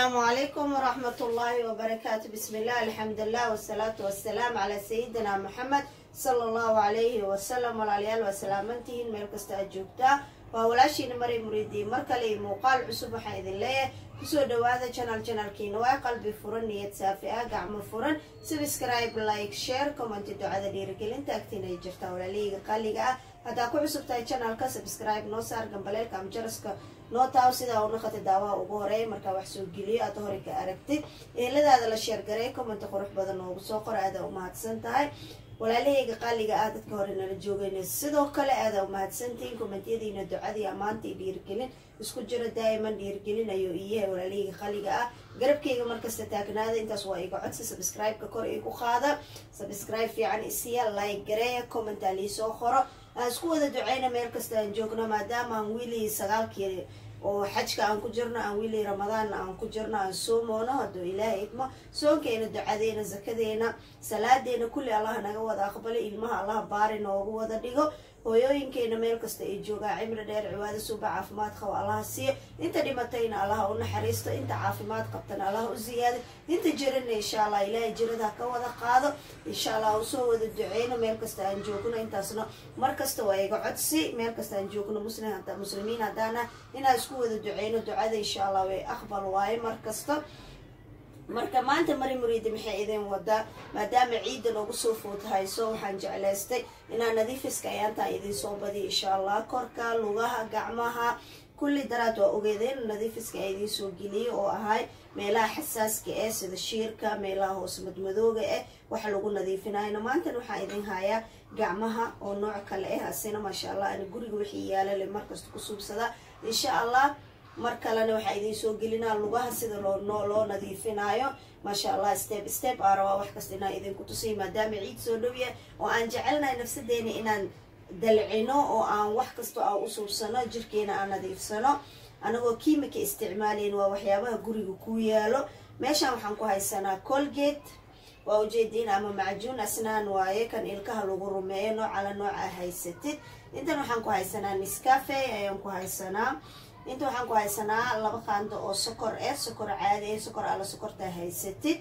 السلام عليكم ورحمة الله وبركاته بسم الله الحمد لله والصلاة والسلام على سيدنا محمد صلى الله عليه وسلم walaalyaal waa salaamantihiin meel kasta aad joogtaa waa walaashiina maray muriidiin mar kale iyo muuqaal cusub waxaan idin leeyahay kusoo dhawaada janal janalkiina waa qalbi furan niyad saafi ah gacmo furan subscribe like share commenti ducada dhiirigelinta agtiina ay jirtaa walaalahayga qaaliga ah haddaa ku cusub tahay janalka subscribe noo saar gambaleelka ama jaraska noo taaw sidaa u naqata daawaha ugu horeeya markaa wax soo geliyo aad hore ka aragtid eeladaada la sheergareey commenti qurux badan noogu soo qora aadaa umahadsan tahay walaalahayga qaaliga ah dadka hore nala joogayna sidoo kale aadaa umahadsantihiin kommentiyadiina ducadii ammaanta iyo dhiirigelin isku jiro daa'iman dhiirigelin ayuu iyahay walaalahayga qaaliga ah garabkayga markasta taagnaada intaas waa iga codsa subscribe-ka kor igu qaada subscribe fiican isiya like gareeya commentaa liisoo qoro aan isku wada duceyna meel kasta aan joogno maadaama aan wiilii sagaalkii oo xajka aan ku jirno aan wiilii ramadaan aan ku jirno aan soomoono hadduu ilaahay idmo soonkeena ducadeena zakadeena salaadeena kulli allah naga wada aqbalo ilmaha allah baari noogu wada dhigo hooyooyinkeena meel kasta ay joogaan cimri dheer ciwaado suuba caafimaad qabo allaha siiyo inta dhimatayna allaha u naxariisto inta caafimaad qabtana allaha u ziyaado inta jirana insha allah ilaahay jirada ka wada qaado insha allah usoo wada duceyno meel kasta aan joogno intaasna mar kasta waa iga codsi meel kasta aan joogno muslim muslimiin haddaana inaan isku wada duceyno ducada insha allah way aqbal waaye mar kasta marka maanta mari muriidi maxay idin wadaa maadaama ciidda noogu soo food hayso waxaan jeclaystay inaan nadiifiska ayaantaa idin soo badiyo insha allah korka lugaha gacmaha kulli daraad waa ogeedeen nadiifiska a idiin soo geliyay oo ahay meelaha xasaaska eh sida shiirka meelaha hoos madmadooga eh waxa lagu nadiifinayno maantana waxaan idin hayaa gacmaha oo nooc kale ah asina maasha allah ani guriga wixii yaalale markasta ku suubsadaa insha allah mar kalena waxaa idiin soo gelinaa lugaha sida loo loo nadiifinaayo maasha allah step step aa rabaa wax kasta inaan idinku tusay maadaama ciid soo dhow yahay oo aan jecelnahay nafsadeena inaan dalcino oo aan wax kastoo aan u suubsano jirkeena aan nadiifsano anagoo kiimika isticmaalayn waa waxyaabaha guriga ku yaalo meeshaan waxaan ku haysanaa colgate waa ujeediin ama macjuun asnaan waaye kan ilkaha lagu rumeeyo noocala nooca haysatid intan waxaan ku haysanaa niscafe ayaan ku haysanaa inta waxaan ku haysanaa laba qaando oo sokor eh sokor caadi eh sokor alla sokortaa haysatid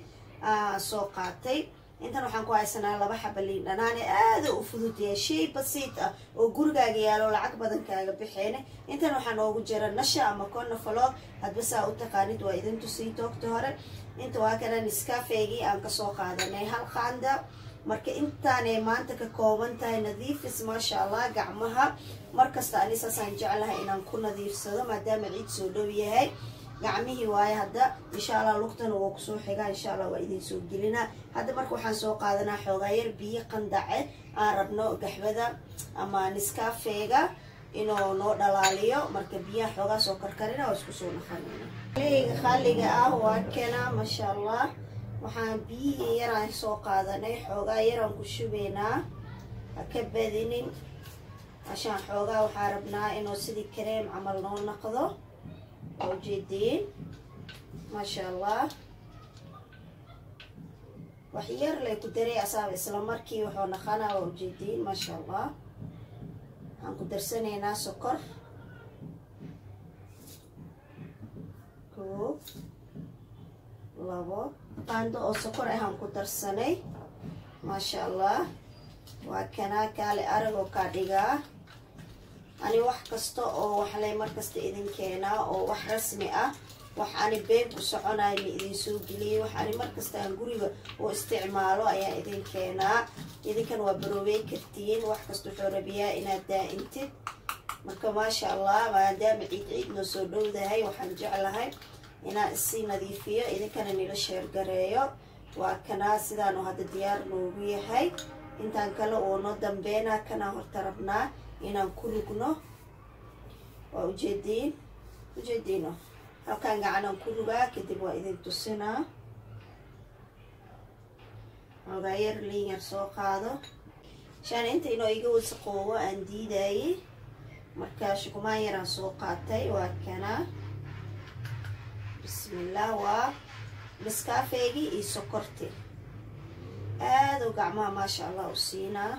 soo qaatay intan waxaan ku haysanaa laba xaba liin dhanaane aada u fudud yahay shay basiid ah oo gurigaaga yaalo lacag badan kaaga bixeene intan waxaa noogu jira nasha ama conafalog hadba saa u taqaanid waa idin tusii toogta hore inta waa kana niskafeygii aan kasoo qaadanay hal qaanda marka intaanay maanta ka kooban tahay nadiifis maasha allah gacmaha markasta anisaasaan jeclahay inaan ku nadiifsado maadaama ciid soo dhow yahay gacmihii waaye hadda insha allah lugtana waa kusoo xigaa insha allah waa idin soo gelinaa hadda marka waxaan soo qaadanaa xoogaa yar biyo qandace aan rabno gaxbada ama niskafeega inuu noo dhalaaliyo marka biyaha xoogaa soo karkarina waa isku soo naqanayna leyga khaliga ah waa kena maasha allah waxaan biyihii yaraan soo qaadanay xoogaa yaraan ku shubaynaa ha ka badinin ashaan xoogaa waxaa rabnaa inuu sidii kareem camal noo naqdo waa ujeediin maasha allah wax yar lay ku daray asaaba isla markii wuxuu naqanaa waa ujeediin maasha allah waxaan ku darsanaynaa sokor koob labo qaando oo sokor ahaan ku darsanay maasha allah waa kanaa kaale arag oo kaa dhigaa ani wax kasta oo waxlay markasta idin keenaa oo wax rasmi ah wax ani been ku soconayo ma idin soo geliyay wax ani markasta aan guriga oo isticmaalo ayaa idin keenaa idinkan waa baroobey kartiin wax kasta wuxuu rabiyaa inaad daa-intid marka maasha allah maadaama ciid ciid noo soo dhowdahay waxaan jeclahay inaan isii nadiifiyo idinkana nila sheergareeyo waa kanaa sidaanu hadda diyaar noogu yahay intaan kale oo noo dambeynaa kanaa horta rabnaa inaan ku rugno waa ujeediin ujeediino halkaan gacanaan ku rugaa kadib waa idin tusinaa xoogaa yar liin yar soo qaado shaan inta inoo iga wasaqoowo aan diidayay marka shukumaan yaraan soo qaatay waa kanaa bismillah waa miskaafeygii iyo sokorti aada u gacmaha maasha allah u siinaa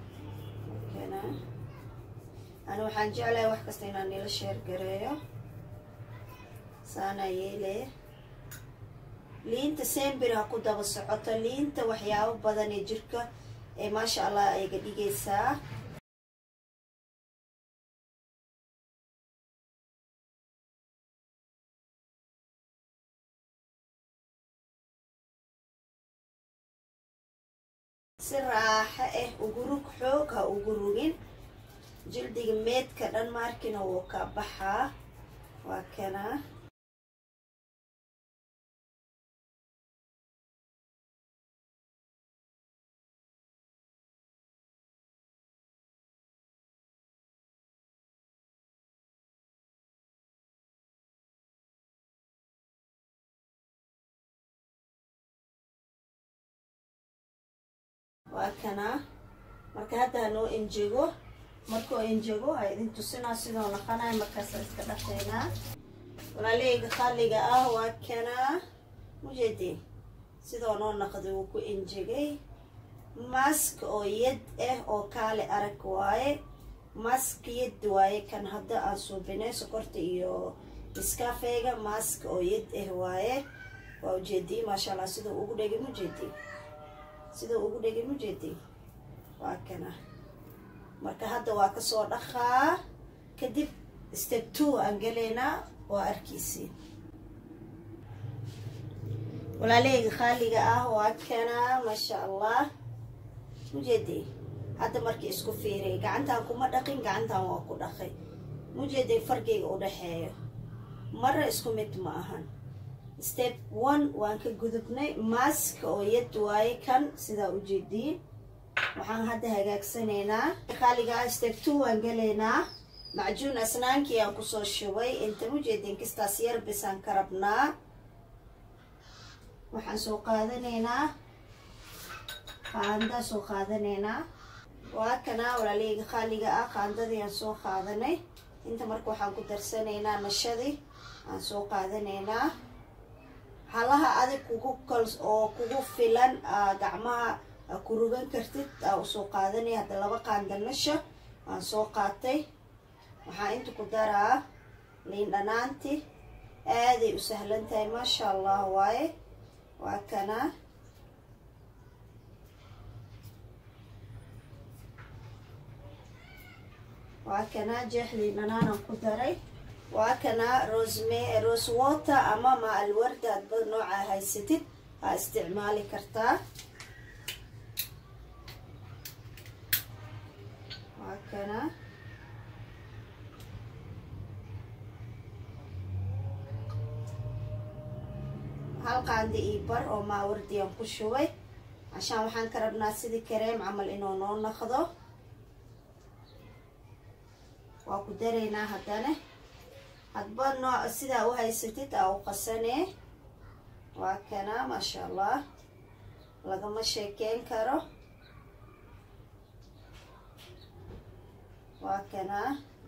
ani waxaan jeclahay wax kasta inaan nila sheer gareeyo saanaa yeele liinta sembir ha ku daba socoto liinta waxyaabo badan ee jirka ee maasha allah ayga dhigaysaa si raaxo ah ugu rug xoog ha ugu rugin jildiga meedka dhan maarkina wuu ka baxaa waa kana waa kana marka hadda hanoo enjego markuu enjego ha idin tusinaa sidoo naqanayo markaasa iska dhaqaynaa walaaleyga qalliga ah waa kanaa mujeedi sidoo noo naqday wuu ku enjegay mask oo yad ah oo kaale arag waaye mask yad waaye kan hadda aan suubinay sokorta iyo iskafeega mask oo yad ah waaye waa ujeedii maasha allah siduu ugu dhegay mujeedi siduu ugu dhegay mujeedi waa kana marka hadda waa kasoo dhaqaa kadib step two aan gelaynaa waa arkiisiin walaaleyga khaaliga ah waa kana maasha allah mujeedi hadda markii isku fiiriy gacantaan kuma dhaqin gacantaan waa ku dhaqay mujeeday fargeyga u dhexeeyo marra isku mid ma ahan step one waan ka gudubnay mask oo yad waaye kan sidaa ujeediin waxaan hadda hagaagsanaynaa khaaligaa step two waan gelaynaa macjuun asnaankii aan kusoo shubay inta mujeedin kistaas yar bisaan ka rabnaa waxaan soo qaadanaynaa qaandaa soo qaadanaynaa waa kanaa walaaleyga khaaliga ah qaandadii aan soo qaadanay inta marka waxaan ku darsanaynaa nashadii aan soo qaadanaynaa halaha adig kugu kal oo kugu filan gacmaha ku rugan kartid aa usoo qaadanay hadda laba qaanda nasha aan soo qaatay waxaa inta ku daraa liin dhanaanti aaday u sahlan tahay maasha allah waaye waa kana waa kana jeex liin dhanaanaan ku daray waa kana rosme rose water ama ma alwarda adba nooca haysatid aa isticmaali kartaa waa kana hal qaandi io bar oo maawardiyan ku shubay cashaan waxaan ka rabnaa sidii kareem camal inuu noo naqdo waa ku daraynaa haddana hadba nooc sidaa u haysatid aa u qasanee waa kana maasha allah lagama sheekeyn karo waa kana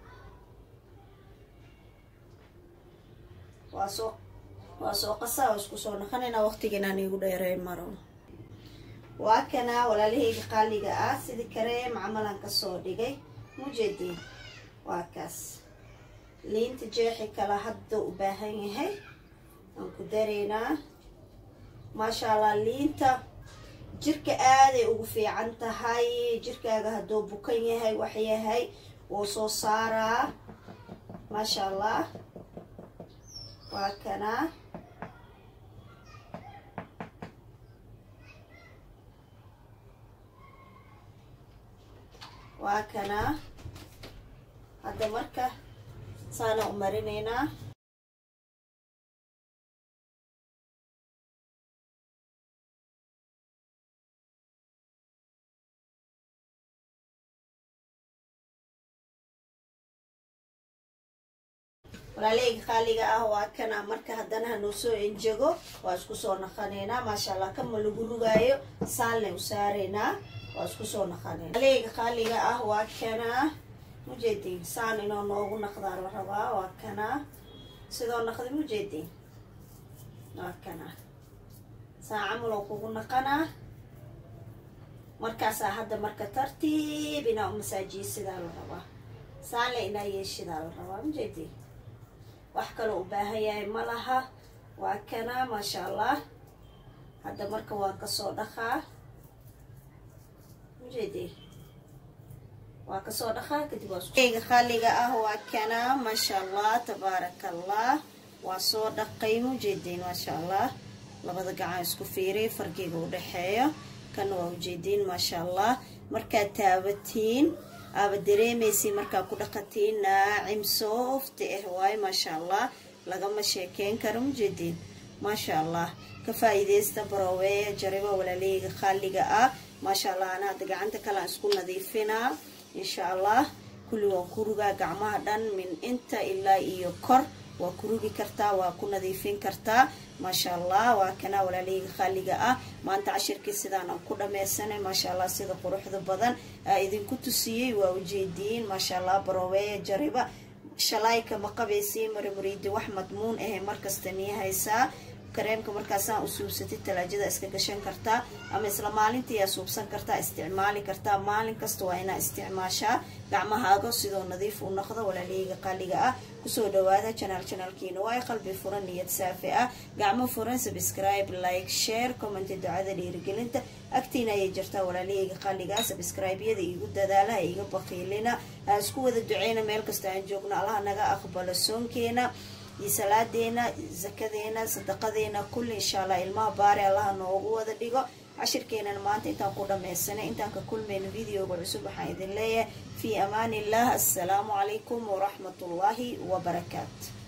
waa soo waa soo qasaa oo isku soo naqanaynaa waqtigiinaan iigu dheerey maro waa kana walaalahayga qaaliga ah sidii kareem camalan kasoo dhigay mujeediin waa kaas liinta jeexi kala hadda u baahan yahay aan ku daraynaa maasha allah liinta jirka aaday ugu fiican tahay jirkaaga hadduu bukan yahay wax yahay wuu soo saaraa maasha allah waa kanaa waa kanaa hadda marka saana u marinaynaa walaaleyga qaaliga ah waa kana marka haddana hanuu soo enjego waa isku soo naqanaynaa maasha allah kama lagu rugaayo saalna u saaraynaa waa isku soo naqanayna walaaleyga qaaliga ah waa kana mujeediin saan inoo noogu naqdaa la rabaa waa kana sidoo naqdi mujeediin waa kana saan camaloo kugu naqanaa markaasaa hadda marka tartiib inaa u masaajiye sidaa la rabaa saanle inaa yeeshidaa la rabaa mujeediin wax kaloo u baahan yahay ma laha waa kana maasha allah hadda marka waan kasoo dhaqaa ujeedi waa kasoo dhaqaa kadib waayga khaliga ah waa kana maasha allah tabaaraka allah waa soo dhaqay ujeediin maasha allah labada gacan isku fiiriy fargiga u dhexeeyo kana waa ujeediin maasha allah markaad taabatiin aaba dareemaysi markaa ku dhaqatiin naacim soofti ah waayo maasha allah lagama sheekeyn karo ujeediin maasha allah ka faa-iideysta baroweeya jariba walaaleyga khaliga ah maasha allah ana hadda gacanta kalean isku nadiifinaa insha allah kulli waan ku rugaa gacmaha dhan min inta ilaa iyo kor waa ku rugi kartaa waa ku nadiifin kartaa maasha allah waa kana walaaleyga khaliga ah maanta cashirkii sidaan aan ku dhameysanay maasha allah sida quruxda badan aa idinku tusiyey waa ujeediin maasha allah baroweeya jariba shalayka ma qabaysiin marimuriidi wax madmuun ahe markasta nii haysaa kareemka markaasaan u suubsatid talaajada iska gashan kartaa ama isla maalintii aa suubsan kartaa isticmaali kartaa maalin kasta waa inaa isticmaashaa gacmahaaga sidoo nadiif u noqdo walaaleyga qaliga ah kusoo dhawaada janaal janaalkiina waa qalbi furan niyad saafi ah gacmo furan subscribe like share commenti ducada dhiirigelinta agtiina ayay jirtaa walaaleyga qaliga subscribe-yada iigu dadaalaha iga baqiilina aan isku wada duceyna meel kasta aan joogno allaha naga aqbalo soonkeena iyo salaadeena zakadeena sadaqadeena kulli insha allah ilmaha baari allaha noogu wada dhigo cashirkeenana maanta intaan ku dhameysanay intaan ka kulmayno videoga cusub waxaan idin leeyahay fii amaan illah assalaamu calaykum waraxmat ullaahi wabarakaatu